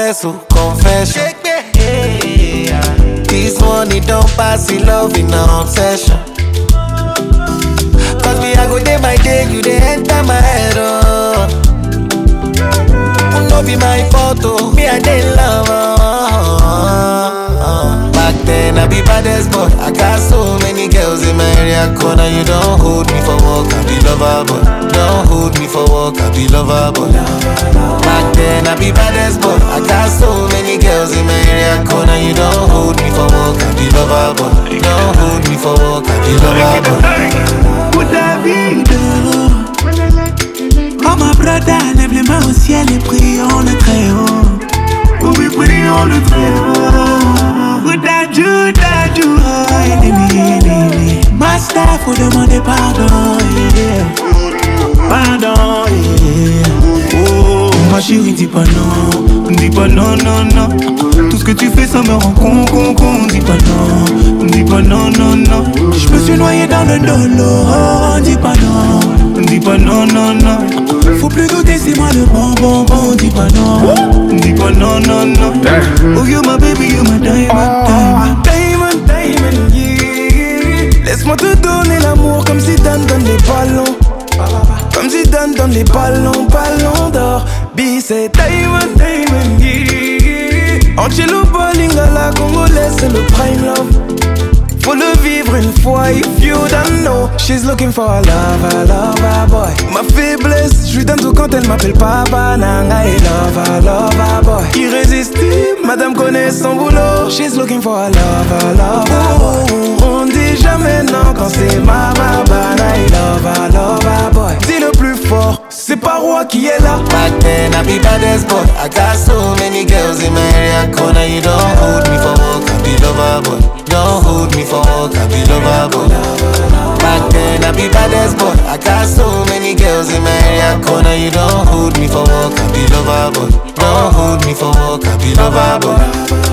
confess, oh, confession. This money don't pass in love in an obsession. Cause me, I go day by day, you they enter my head, oh. No be my fault, oh. Me, I dey love, oh. Back then, I be baddest boy. I got so many girls in my area corner. You don't hold me for work, I be lover, boy. Don't hold me for work, I be lover, boy. Back then, I be baddest boy. I got so many girls in my area corner. You don't hold me for work, I be lover, boy. Don't hold me for work, I be lover, boy. Pour David. Oh ma brother, lève les mains au ciel et prions le très haut. Oh oui, prions le très haut. Bouddha, Judah, Judah, ennemi, ennemi. Master, faut demander pardon, yeah. Pardon, yeah. Oh, ma chérie, dis pas non, dis pas non, non, non. Tout ce que tu fais, ça me rend con, con, con. Dis pas non, dis pas non, non, non. Je me suis noyé dans le dolo, dis pas non, dis pas non, non, non. Faut plus douter, c'est moi le bon, bon, bon. Dis pas non, dis pas non, non, non. Oh, you my baby, you my diamond, diamond. Diamond, diamond, yeah. Laisse-moi te donner l'amour comme si Dan donne les ballons. Comme si Dan donne les ballons, ballons d'or. B, c'est Diamond, diamond, yeah. Angelo Bowling à la congolaise, c'est le prime love. Faut le vivre une fois, if you don't know. She's looking for a lover, lover boy. Ma faiblesse, je lui donne tout quand elle m'appelle papa. Nanga et lover, lover boy. Irrésistible, madame connaît son boulot. She's looking for a lover, lover boy. On dit jamais non quand c'est mama, bana et lover, lover boy. Dis le plus fort, c'est pas roi qui est là. Back then, I be baddest boy. I got so many girls in my area corner. You don't hold me for work, I be lover boy. Don't hold me for work, I be lover boy. Back then, I be baddest boy. I got so many girls in my area corner. You don't hold me for work, I be lover boy. Don't hold me for work, I be lover boy.